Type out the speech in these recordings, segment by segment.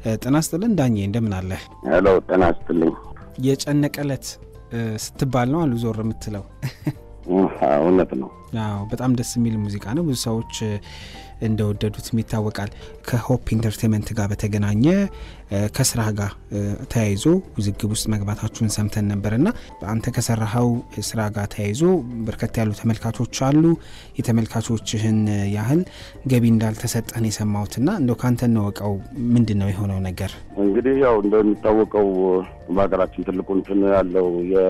ጤና ይስጥልን ዳኜ፣ እንደምን አለህ? ሄሎ፣ ጤና ይስጥልኝ። የጨነቀለት ስትባል ነው አሉ ዞር የምትለው። እውነት ነው። አዎ፣ በጣም ደስ የሚል ሙዚቃ ነው። ብዙ ሰዎች እንደወደዱትም ይታወቃል። ከሆፕ ኢንተርቴንመንት ጋር በተገናኘ ከስራ ጋር ተያይዞ ውዝግብ ውስጥ መግባታችሁን ሰምተን ነበር እና አንተ ከሰራኸው ስራ ጋር ተያይዞ በርከት ያሉ ተመልካቾች አሉ። የተመልካቾችህን ያህል ገቢ እንዳልተሰጠህን የሰማሁትና እንደው ከአንተ እንወቀው ምንድን ነው የሆነው ነገር? እንግዲህ ያው እንደሚታወቀው በሀገራችን ትልቁ እንትን ያለው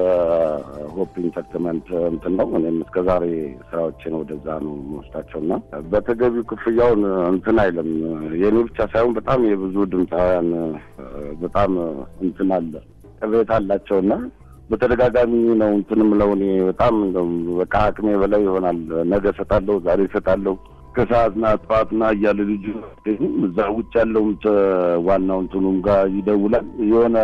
የሆፕ ኢንተርቴንመንት እንትን ነው። እኔም እስከዛሬ ስራዎችን ወደዛ ነው መወስዳቸውና በተገቢው ክፍያውን እንትን አይልም። የኔ ብቻ ሳይሆን በጣም የብዙ ድምፃውያን በጣም እንትን አለ ቅሬታ አላቸውና በተደጋጋሚ ነው እንትን ምለው እኔ በጣም በቃ አቅሜ በላይ ይሆናል። ነገ እሰጣለሁ፣ ዛሬ እሰጣለሁ ከሰዓትና ጠዋትና እያለ ልጁ እዛ ውጭ ያለው ዋናው እንትኑም ጋር ይደውላል። የሆነ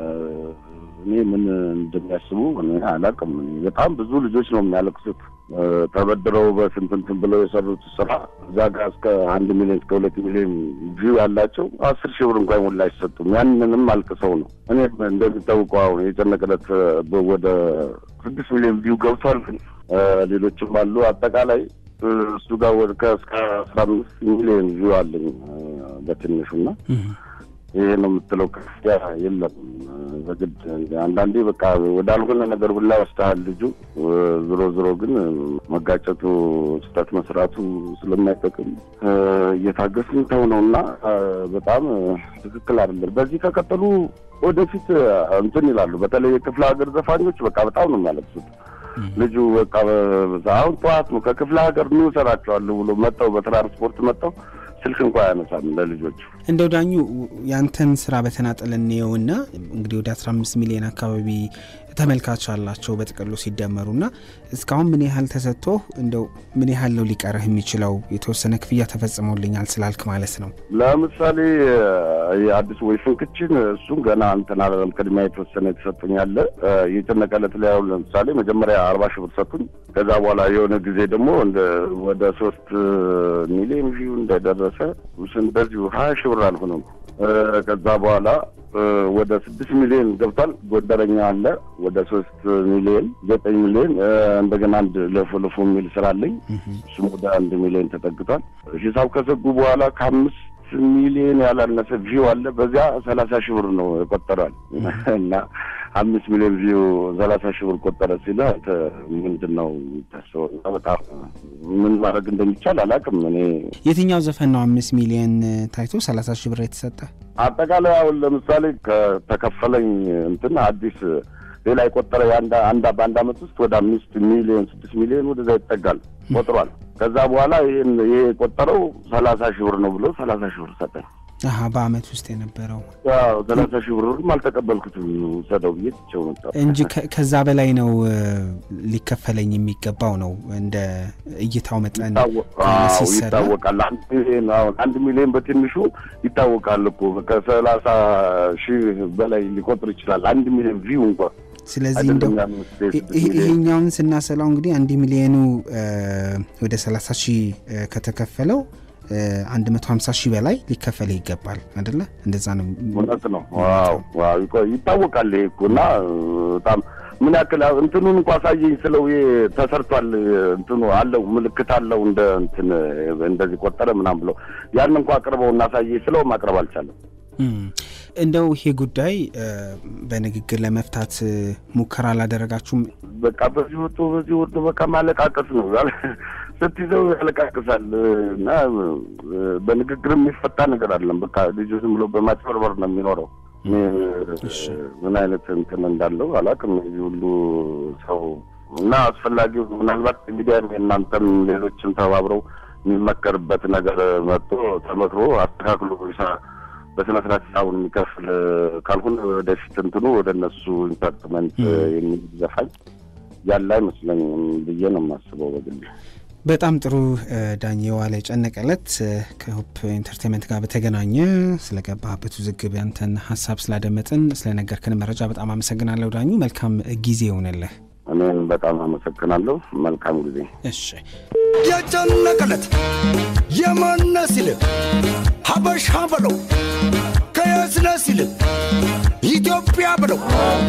እኔ ምን እንደሚያስቡ አላውቅም። በጣም ብዙ ልጆች ነው የሚያለቅሱት ተበድረው በስንት እንትን ብለው የሰሩት ስራ እዛ ጋር እስከ አንድ ሚሊዮን እስከ ሁለት ሚሊዮን ቪው ያላቸው አስር ሺህ ብር እንኳን ሙላ አይሰጡም። ያንንም አልቅሰው ነው። እኔም እንደሚታወቀው አሁን የጨነቀለት ወደ ስድስት ሚሊዮን ቪው ገብቷል። ሌሎችም አሉ። አጠቃላይ እሱ ጋር ወደ እስከ አስራ አምስት ሚሊዮን ቪው አለኝ በትንሹና ይሄ ነው የምትለው ክፍያ የለም። በግድ አንዳንዴ በቃ ወዳልሆነ ነገር ሁላ ወስደሃል ልጁ። ዞሮ ዞሮ ግን መጋጨቱ ስህተት መስራቱ ስለማይጠቅም እየታገስን ተው ነው እና በጣም ትክክል አይደለም። በዚህ ከቀጠሉ ወደፊት እንትን ይላሉ። በተለይ የክፍለ ሀገር ዘፋኞች በቃ በጣም ነው የሚያለቅሱት። ልጁ በቃ አሁን ጠዋት ነው ከክፍለ ሀገር ምን እሰራቸዋለሁ ብሎ መጥተው በትራንስፖርት መጥተው ስልክ እንኳ አያነሳም ለልጆቹ። እንደው ዳኙ ያንተን ስራ በተናጠል እንየውና እንግዲህ ወደ 15 ሚሊዮን አካባቢ ተመልካች አላቸው በጥቅሉ ሲደመሩና እስካሁን ምን ያህል ተሰጥቶ እንደው ምን ያህል ነው ሊቀርህ የሚችለው? የተወሰነ ክፍያ ተፈጽሞልኛል ስላልክ ማለት ነው። ለምሳሌ የአዲስ ወይ ፍንክችን እሱም ገና እንትን አላለም። ቅድሚያ የተወሰነ የተሰጡኝ አለ። የጨነቀለት ላይ አሁን ለምሳሌ መጀመሪያ አርባ ሺህ ብር ሰጡኝ። ከዛ በኋላ የሆነ ጊዜ ደግሞ ወደ ሶስት ሚሊዮን ቪው እንደደረሰ እንደዚሁ ሀያ ሺህ ብር አልሆነም። ከዛ በኋላ ወደ ስድስት ሚሊዮን ገብቷል። ጎደረኛ አለ ወደ ሶስት ሚሊዮን ዘጠኝ ሚሊዮን እንደገና አንድ ለፎ ለፎ የሚል ስራ አለኝ እሱም ወደ አንድ ሚሊዮን ተጠግቷል። ሂሳብ ከዘጉ በኋላ ከአምስት ሚሊዮን ያላነሰ ቪው አለ። በዚያ ሰላሳ ሺህ ብር ነው የቆጠረዋል እና አምስት ሚሊዮን ቪው ሰላሳ ሺህ ብር ቆጠረ ሲለ ምንድን ነው የሚታሰበው? በጣም ምን ማድረግ እንደሚቻል አላውቅም። እኔ የትኛው ዘፈን ነው አምስት ሚሊዮን ታይቶ ሰላሳ ሺህ ብር የተሰጠ? አጠቃላይ አሁን ለምሳሌ ከተከፈለኝ እንትን አዲስ ሌላ የቆጠረ አንድ በአንድ አመት ውስጥ ወደ አምስት ሚሊዮን ስድስት ሚሊዮን ወደዛ ይጠጋል ቆጥሯል። ከዛ በኋላ ይህን ይሄ የቆጠረው ሰላሳ ሺህ ብር ነው ብሎ ሰላሳ ሺህ ብር ሰጠኝ። አሀ በአመት ውስጥ የነበረው ሰላሳ ሺህ ብርም አልተቀበልኩትም ሰደው ብዬ ትቼው መጣ እንጂ ከዛ በላይ ነው ሊከፈለኝ የሚገባው ነው እንደ እይታው መጠን ሲሰራ ይታወቃል። አንድ ሚሊዮን አሁን አንድ ሚሊዮን በትንሹ ይታወቃል እኮ ከሰላሳ ሺህ በላይ ሊቆጥር ይችላል አንድ ሚሊዮን ቪው እንኳን ስለዚህ እንደው ይሄኛውን ስናሰላው እንግዲህ አንድ ሚሊዮኑ ወደ ሰላሳ ሺህ ከተከፈለው አንድ መቶ ሀምሳ ሺህ በላይ ሊከፈል ይገባል አይደለ? እንደዛ ነው። እውነት ነው። ዋው ይታወቃል። ይሄ እኮ እና በጣም ምን ያክል እንትኑን እንኳ አሳየኝ ስለው ተሰርቷል፣ እንትኑ አለው ምልክት አለው እንደ እንትን እንደዚህ ቆጠረ ምናምን ብለው ያን እንኳ አቅርበው እናሳየኝ ስለው ማቅረብ አልቻለም። እንደው ይሄ ጉዳይ በንግግር ለመፍታት ሙከራ አላደረጋችሁም? በቃ በዚህ ወጥቶ በዚህ ወጥቶ በቃ ማለቃቀስ ነው ስትይዘው ያለቃቅሳል እና በንግግር የሚፈታ ነገር አለም። በቃ ልጁ ዝም ብሎ በማጭበርበር ነው የሚኖረው። ምን አይነት እንትን እንዳለው አላውቅም። የዚህ ሁሉ ሰው እና አስፈላጊው ምናልባት ሚዲያ የእናንተም ሌሎችም ተባብረው የሚመከርበት ነገር መጥቶ ተመክሮ አስተካክሎ በስነ ስርዓት ሂሳቡን የሚከፍል ካልሆነ ወደፊት እንትኑ ወደ እነሱ ኢንተርትመንት የሚል ዘፋኝ ያለ አይመስለኝም ብዬ ነው የማስበው በግል። በጣም ጥሩ ዳኜ ዋለ ጨነቀለት ከሆፕ ኢንተርቴንመንት ጋር በተገናኘ ስለገባህበት ውዝግብ ያንተን ሀሳብ ስላደመጥን ስለነገርክን መረጃ በጣም አመሰግናለሁ ዳኙ። መልካም ጊዜ ይሆንልህ። እኔም በጣም አመሰግናለሁ። መልካም ጊዜ። እሺ የጨነቀለት የማነ ሲል ሀበሻ በለው ከያዘ ሲል ኢትዮጵያ ብለው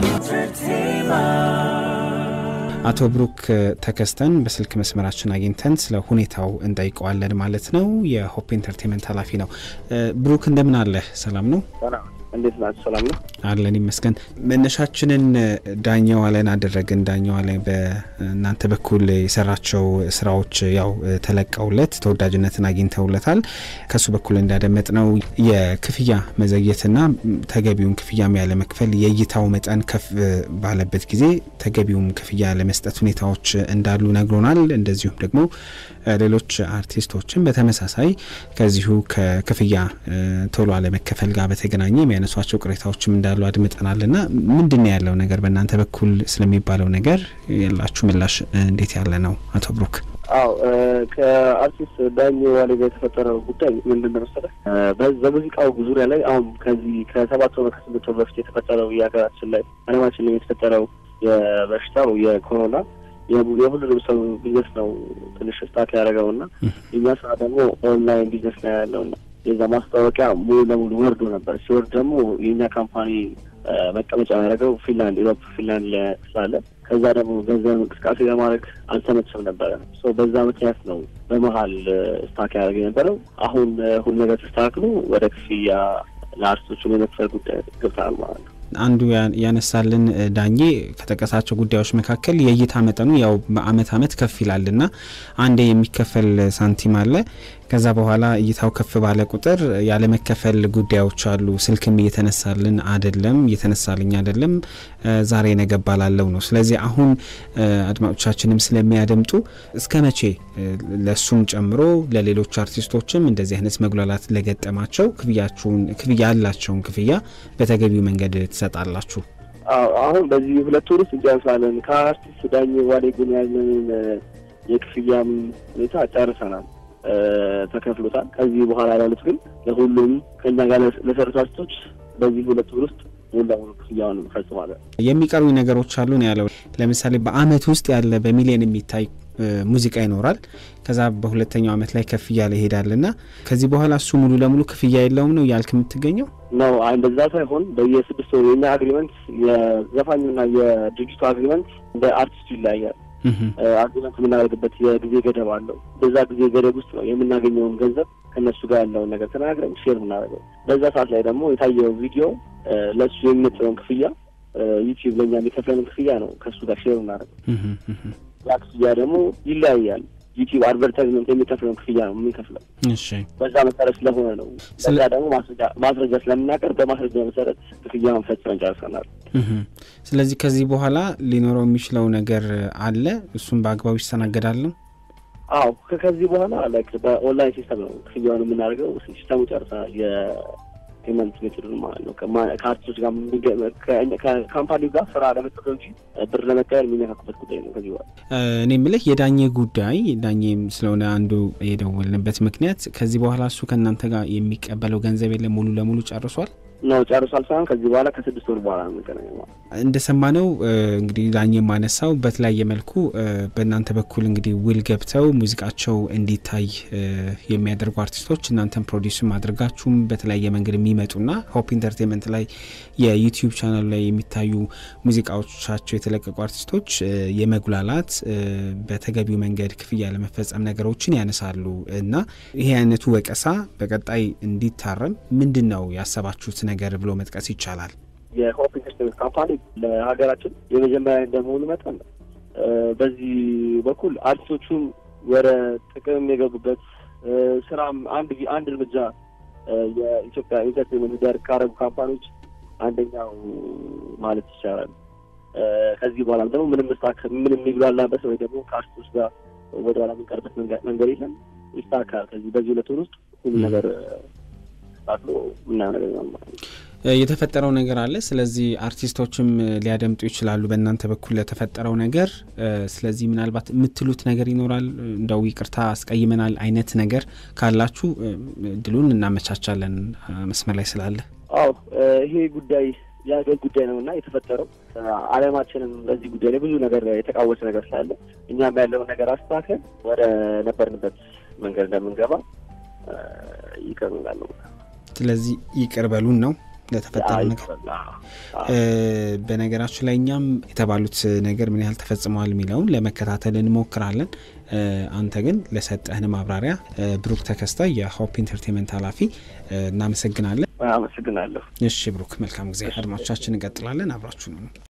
አቶ ብሩክ ተከስተን በስልክ መስመራችን አግኝተን ስለ ሁኔታው እንጠይቀዋለን ማለት ነው። የሆፕ ኢንተርቴንመንት ኃላፊ ነው። ብሩክ እንደምን አለህ? ሰላም ነው? እንዴት ናቸው? ሰላም ነው አለን ይመስገን። መነሻችንን ዳኘው አለን አደረግን። ዳኘው አለን በእናንተ በኩል የሰራቸው ስራዎች ያው ተለቀውለት ተወዳጅነትን አግኝተውለታል። ከሱ በኩል እንዳደመጥ ነው የክፍያ መዘግየትና ተገቢውን ክፍያም ያለመክፈል የእይታው መጠን ከፍ ባለበት ጊዜ ተገቢውም ክፍያ ለመስጠት ሁኔታዎች እንዳሉ ነግሮናል። እንደዚሁም ደግሞ ሌሎች አርቲስቶችን በተመሳሳይ ከዚሁ ከክፍያ ቶሎ አለመከፈል ጋር በተገናኘ የሚያነሷቸው ቅሬታዎችም እንዳሉ አድምጠናል። ና ምንድን ነው ያለው ነገር በእናንተ በኩል ስለሚባለው ነገር ያላችሁ ምላሽ እንዴት ያለ ነው? አቶ ብሩክ። አዎ ከአርቲስት ዳኝ ዋሌ ጋር የተፈጠረው ጉዳይ ምንድን ነው መሰለህ? በሙዚቃው ዙሪያ ላይ አሁን ከዚህ ከሰባት ወር ከስምንት ወር በፊት የተፈጠረው የሀገራችን ላይ አለማችን ላይ የተፈጠረው የበሽታው የኮሮና የሁሉንም ሰው ቢዝነስ ነው ትንሽ ስታክ ያደረገው እና የኛ ስራ ደግሞ ኦንላይን ቢዝነስ ነው ያለው እና የዛ ማስታወቂያ ሙሉ ለሙሉ ወርዶ ነበር። ሲወርድ ደግሞ የእኛ ካምፓኒ መቀመጫ ያደረገው ፊንላንድ ኢሮፕ ፊንላንድ ስላለ ከዛ ደግሞ ገንዘብ እንቅስቃሴ ለማድረግ አልተመቸም ነበረ። በዛ ምክንያት ነው በመሀል ስታክ ያደረገ የነበረው። አሁን ሁሉ ነገር ተስተካክሎ ወደ ክፍያ ለአርቲስቶቹ የመክፈል ጉዳይ ገብተናል ማለት ነው። አንዱ ያነሳልን ዳኜ ከጠቀሳቸው ጉዳዮች መካከል የእይታ መጠኑ ያው በአመት አመት ከፍ ይላልና አንዴ የሚከፈል ሳንቲም አለ። ከዛ በኋላ እይታው ከፍ ባለ ቁጥር ያለመከፈል ጉዳዮች አሉ። ስልክም እየተነሳልን አደለም፣ እየተነሳልኝ አደለም፣ ዛሬ ነገ ባላለው ነው። ስለዚህ አሁን አድማጮቻችንም ስለሚያደምጡ እስከ መቼ ለሱም ጨምሮ ለሌሎች አርቲስቶችም እንደዚህ አይነት መጉላላት ለገጠማቸው ክፍያችሁን ክፍያ ያላቸውን ክፍያ በተገቢው መንገድ ትሰጣላችሁ? አሁን በዚህ ሁለት ወር ውስጥ እንጨርሳለን። ከአርቲስት ዳኝ ዋሌ ግን ያለንን የክፍያም ሁኔታ ጨርሰናል፣ ተከፍሎታል። ከዚህ በኋላ ያሉት ግን ለሁሉም ከኛ ጋር ለሰሩት አርቲስቶች በዚህ ሁለት ወር ውስጥ ሙሉ ለሙሉ ክፍያውን ፈጽማለን። የሚቀሩ ነገሮች አሉ ነው ያለው። ለምሳሌ በአመት ውስጥ ያለ በሚሊዮን የሚታይ ሙዚቃ ይኖራል። ከዛ በሁለተኛው አመት ላይ ከፍ እያለ ይሄዳል እና ከዚህ በኋላ እሱ ሙሉ ለሙሉ ክፍያ የለውም ነው እያልክ የምትገኘው ነው? እንደዛ ሳይሆን በየስድስት ወሩ የኛ አግሪመንት የዘፋኙና የድርጅቱ አግሪመንት እንደ አርቲስቱ ይለያያል። አግሪመንት የምናደርግበት የጊዜ ገደብ አለው። በዛ ጊዜ ገደብ ውስጥ ነው የምናገኘውን ገንዘብ ከእነሱ ጋር ያለውን ነገር ተናግረን ሼር የምናደርገው። በዛ ሰዓት ላይ ደግሞ የታየው ቪዲዮ ለእሱ የሚመጥነውን ክፍያ ዩቲዩብ ለእኛ የሚከፍለንን ክፍያ ነው ከእሱ ጋር ሼር የምናደርገው። ያ ክፍያ ደግሞ ይለያያል። ዩቲዩብ አድቨርታይዝመንት የሚከፍለውን ክፍያ ነው የምንከፍለው። በዛ መሰረት ስለሆነ ነው። በዛ ደግሞ ማስረጃ ስለምናቀርብ በማስረጃ መሰረት ክፍያውን ፈጽመን ጨርሰናል። ስለዚህ ከዚህ በኋላ ሊኖረው የሚችለው ነገር አለ፣ እሱም በአግባቡ ይስተናገዳል ነው። አዎ ከዚህ በኋላ ላይክ በኦንላይን ሲስተም ነው ክፍያውን የምናደርገው። ሲስተሙ ጨርሰናል። ፔመንት ሜቶዱን ማለት ነው። ከአርቲስቶች ጋር ከካምፓኒው ጋር ስራ ለመስጠት እንጂ ብር ለመቀየር የሚነካኩበት ጉዳይ ነው። ከዚህ በኋላ እኔ የምልህ የዳኘ ጉዳይ ዳኘም ስለሆነ አንዱ የደወልንበት ምክንያት ከዚህ በኋላ እሱ ከእናንተ ጋር የሚቀበለው ገንዘብ የለም ሙሉ ለሙሉ ጨርሷል ነው ጨርሷል ሳይሆን ከዚህ በኋላ ከስድስት ወር በኋላ ነው የምንገናኘው። እንደሰማነው እንግዲህ ዳኘ ማነሳው በተለያየ መልኩ በእናንተ በኩል እንግዲህ ውል ገብተው ሙዚቃቸው እንዲታይ የሚያደርጉ አርቲስቶች እናንተን ፕሮዲስም አድርጋችሁም በተለያየ መንገድ የሚመጡና ሆፕ ኢንተርቴንመንት ላይ የዩቲዩብ ቻናል ላይ የሚታዩ ሙዚቃዎቻቸው የተለቀቁ አርቲስቶች የመጉላላት በተገቢው መንገድ ክፍያ ለመፈጸም ነገሮችን ያነሳሉ እና ይሄ አይነቱ ወቀሳ በቀጣይ እንዲታረም ምንድን ነው ያሰባችሁት ነገር ብሎ መጥቀስ ይቻላል? የሆፕ ኢንተርቴንመንት ካምፓኒ ለሀገራችን የመጀመሪያ እንደመሆኑ መጠን በዚህ በኩል አርቲስቶቹም ወደ ጥቅም የገቡበት ስራም አንድ አንድ እርምጃ የኢትዮጵያ ኢንተርቴንመንት ዳር ካረጉ ካምፓኒዎች አንደኛው ማለት ይቻላል። ከዚህ በኋላ ደግሞ ምንም ስታክ ምንም የሚጉላላበት ወይ ደግሞ ከአርቲስቶች ጋር ወደ ኋላ የምንቀርበት መንገድ የለም። ይስተካከላል። ከዚህ በዚህ ሁለት ወር ውስጥ ሁሉ ነገር ተስተካክሎ ምናምን ነገር ነው ማለት ነው። የተፈጠረው ነገር አለ። ስለዚህ አርቲስቶችም ሊያደምጡ ይችላሉ በእናንተ በኩል ለተፈጠረው ነገር። ስለዚህ ምናልባት የምትሉት ነገር ይኖራል፣ እንደው ይቅርታ አስቀይመናል አይነት ነገር ካላችሁ እድሉን እናመቻቻለን መስመር ላይ ስላለ። አዎ ይሄ ጉዳይ የሀገር ጉዳይ ነው እና የተፈጠረው ዓለማችንም በዚህ ጉዳይ ላይ ብዙ ነገር የተቃወሰ ነገር ስላለ እኛም ያለውን ነገር አስተካከል ወደ ነበርንበት መንገድ እንደምንገባ ይቅር እንላለን። ስለዚህ ይቅር በሉን ነው ለተፈጠረው ነገር በነገራችን ላይ እኛም የተባሉት ነገር ምን ያህል ተፈጽመዋል የሚለውን ለመከታተል እንሞክራለን። አንተ ግን ለሰጠህን ማብራሪያ ብሩክ ተከስተ የሆፕ ኢንተርቴንመንት ኃላፊ እናመሰግናለን። አመሰግናለሁ። እሺ ብሩክ፣ መልካም ጊዜ። አድማጮቻችን እንቀጥላለን። አብራችሁ ነው